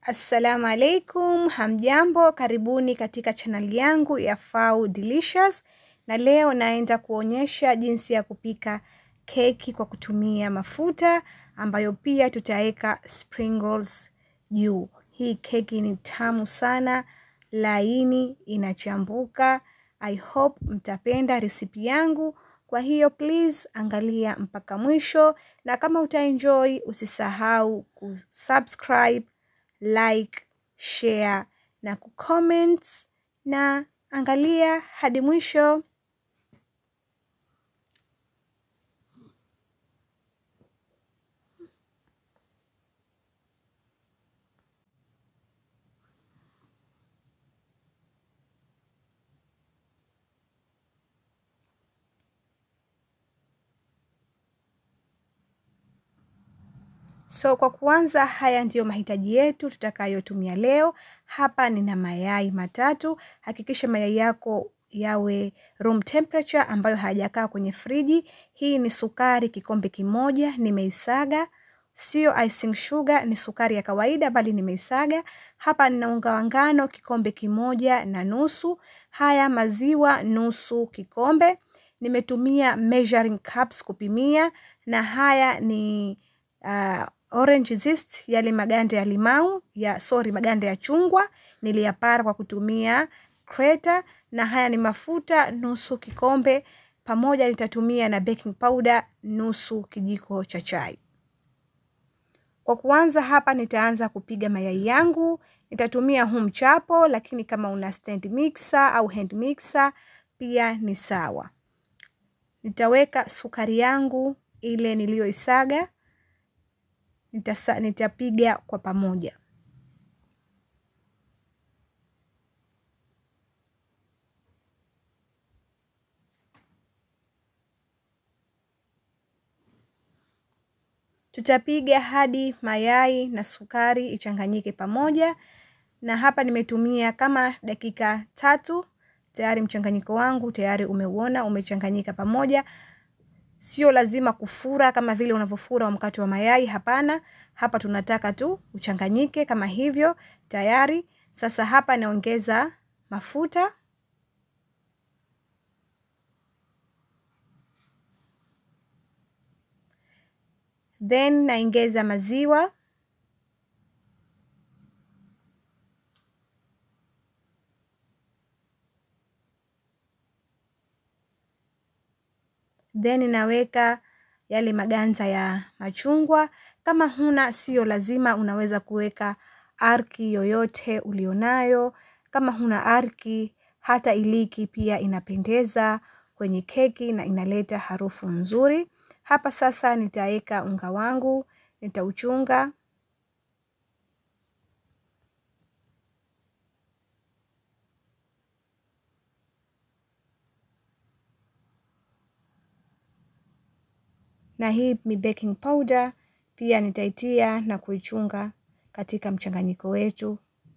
Assalamu alaikum, hamjambo, karibuni katika chaneli yangu ya Fau Delicious, na leo naenda kuonyesha jinsi ya kupika keki kwa kutumia mafuta ambayo pia tutaweka sprinkles juu. Hii keki ni tamu sana, laini, inachambuka. I hope mtapenda resipi yangu. Kwa hiyo please angalia mpaka mwisho, na kama utaenjoy usisahau kusubscribe like, share na kucomment na angalia hadi mwisho. So kwa kuanza, haya ndiyo mahitaji yetu tutakayotumia leo. Hapa nina mayai matatu. Hakikisha mayai yako yawe room temperature ambayo hayajakaa kwenye friji. Hii ni sukari kikombe kimoja, nimeisaga. Sio icing sugar, ni sukari ya kawaida bali nimeisaga. Hapa nina unga wa ngano kikombe kimoja na nusu. Haya maziwa nusu kikombe. Nimetumia measuring cups kupimia na haya ni uh, orange zest, yale maganda ya limau ya sorry, maganda ya chungwa niliyapara kwa kutumia kreta, na haya ni mafuta nusu kikombe, pamoja nitatumia na baking powder nusu kijiko cha chai. Kwa kuanza hapa, nitaanza kupiga mayai yangu. Nitatumia huu mchapo, lakini kama una stand mixer au hand mixer pia ni sawa. Nitaweka sukari yangu ile niliyoisaga Nitasa, nitapiga kwa pamoja. Tutapiga hadi mayai na sukari ichanganyike pamoja, na hapa nimetumia kama dakika tatu. Tayari mchanganyiko wangu tayari umeuona umechanganyika pamoja. Sio lazima kufura kama vile unavyofura wa mkate wa mayai, hapana. Hapa tunataka tu uchanganyike kama hivyo. Tayari sasa, hapa naongeza mafuta, then naongeza maziwa, then naweka yale maganda ya machungwa. Kama huna, sio lazima, unaweza kuweka arki yoyote ulionayo. Kama huna arki, hata iliki pia inapendeza kwenye keki na inaleta harufu nzuri. Hapa sasa nitaweka unga wangu, nitauchunga na hii ni baking powder pia nitaitia na kuichunga katika mchanganyiko wetu.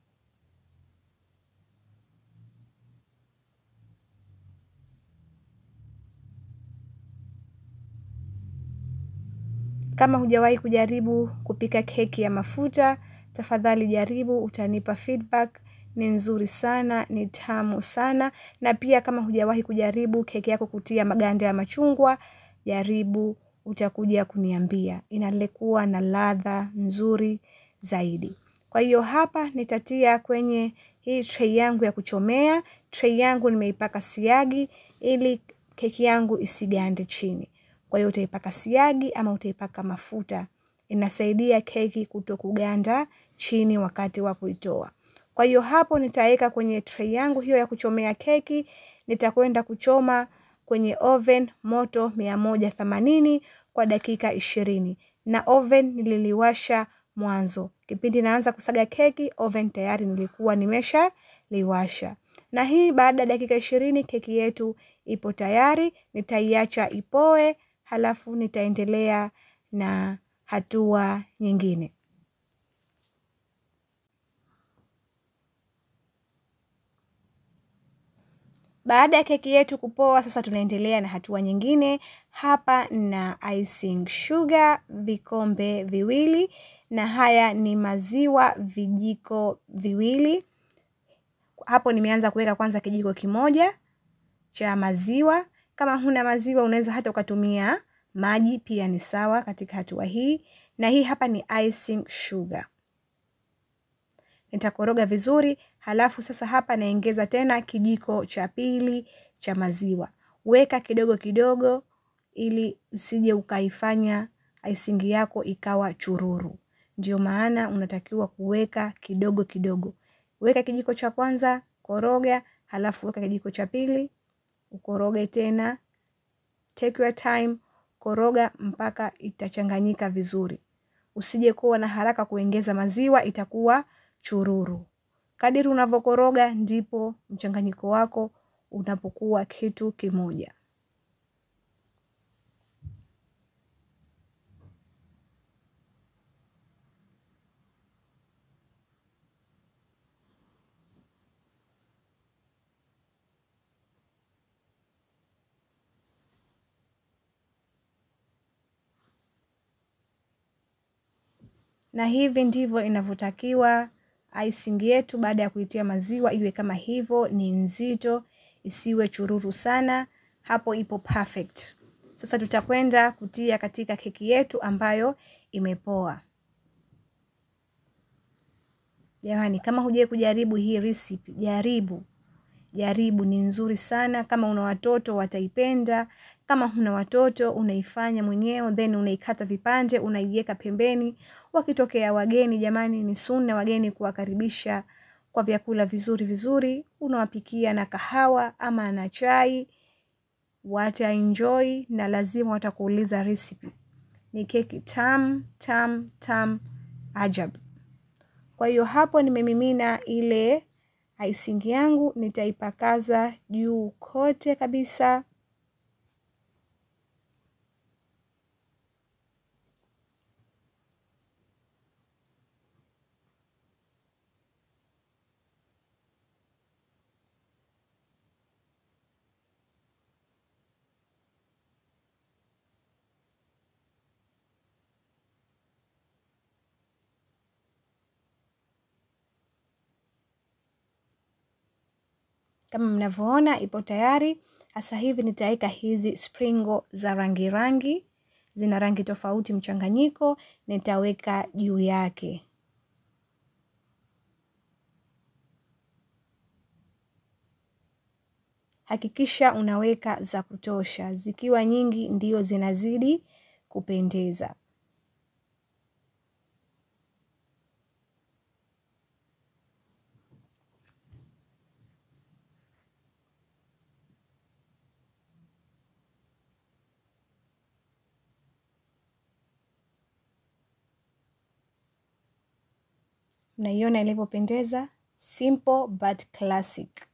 Kama hujawahi kujaribu kupika keki ya mafuta, tafadhali jaribu, utanipa feedback. Ni nzuri sana, ni tamu sana. Na pia kama hujawahi kujaribu keki yako kutia maganda ya machungwa, jaribu, utakuja kuniambia. Inalekuwa na ladha nzuri zaidi. Kwa hiyo hapa nitatia kwenye hii tray yangu ya kuchomea. Tray yangu nimeipaka siagi ili keki yangu isigande chini. Kwa hiyo utaipaka siagi ama utaipaka mafuta, inasaidia keki kuto kuganda chini wakati wa kuitoa. Kwa hiyo hapo nitaweka kwenye tray yangu hiyo ya kuchomea keki, nitakwenda kuchoma kwenye oven moto mia moja themanini kwa dakika ishirini, na oven nililiwasha mwanzo. Kipindi naanza kusaga keki, oven tayari nilikuwa nimesha liwasha. Na hii baada ya dakika ishirini keki yetu ipo tayari, nitaiacha ipoe. Halafu nitaendelea na hatua nyingine. Baada ya keki yetu kupoa, sasa tunaendelea na hatua nyingine. Hapa na icing sugar vikombe viwili. na haya ni maziwa vijiko viwili. Hapo nimeanza kuweka kwanza kijiko kimoja cha maziwa. Kama huna maziwa unaweza hata ukatumia maji pia ni sawa katika hatua hii, na hii hapa ni icing sugar. Nitakoroga vizuri, halafu sasa hapa naongeza tena kijiko cha pili cha maziwa. Weka kidogo kidogo ili usije ukaifanya icing yako ikawa chururu. Ndio maana unatakiwa kuweka kidogo kidogo. Weka kijiko cha kwanza, koroga, halafu weka kijiko cha pili, ukoroge tena. Take your time, koroga mpaka itachanganyika vizuri. Usije kuwa na haraka kuongeza maziwa, itakuwa chururu. Kadiri unavyokoroga ndipo mchanganyiko wako unapokuwa kitu kimoja. Na hivi ndivyo inavyotakiwa icing yetu baada ya kuitia maziwa iwe kama hivyo, ni nzito, isiwe chururu sana. Hapo ipo perfect. Sasa tutakwenda kutia katika keki yetu ambayo imepoa. Jamani, kama hujai kujaribu hii recipe, jaribu. Jaribu, ni nzuri sana. Kama una watoto wataipenda. Kama huna watoto unaifanya mwenyewe, then unaikata vipande, unaiweka pembeni. Wakitokea wageni, jamani, ni sunna wageni kuwakaribisha kwa vyakula vizuri vizuri. Unawapikia na kahawa ama na chai, wataenjoy na lazima watakuuliza recipe. Ni keki tam tam tam ajabu. Kwa hiyo hapo nimemimina ile icing yangu, nitaipakaza juu kote kabisa. Kama mnavyoona ipo tayari. Sasa hivi nitaweka hizi sprinkle za rangi rangi, zina rangi tofauti mchanganyiko, nitaweka juu yake. Hakikisha unaweka za kutosha, zikiwa nyingi ndio zinazidi kupendeza. Mnaiona ilivyopendeza, simple but classic.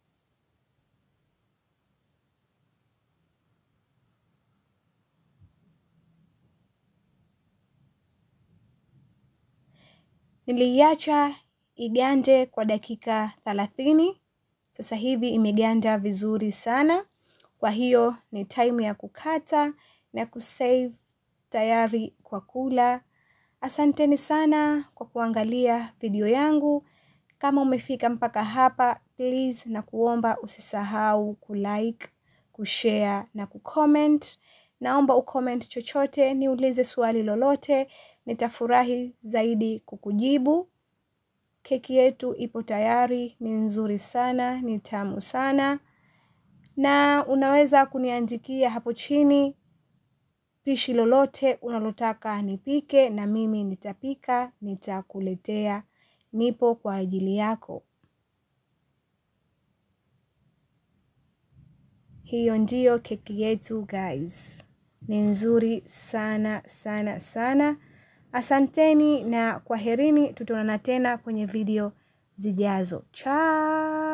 Niliiacha igande kwa dakika thelathini. Sasa hivi imeganda vizuri sana. Kwa hiyo ni time ya kukata na kusave tayari kwa kula. Asanteni sana kwa kuangalia video yangu. Kama umefika mpaka hapa, please na kuomba usisahau kulike, kushare na kucomment. Naomba ucomment chochote, niulize swali lolote, nitafurahi zaidi kukujibu. Keki yetu ipo tayari, ni nzuri sana, ni tamu sana. Na unaweza kuniandikia hapo chini pishi lolote unalotaka nipike na mimi nitapika, nitakuletea. Nipo kwa ajili yako. Hiyo ndiyo keki yetu guys. Ni nzuri sana sana sana. Asanteni na kwaherini, tutaonana tena kwenye video zijazo. Ciao.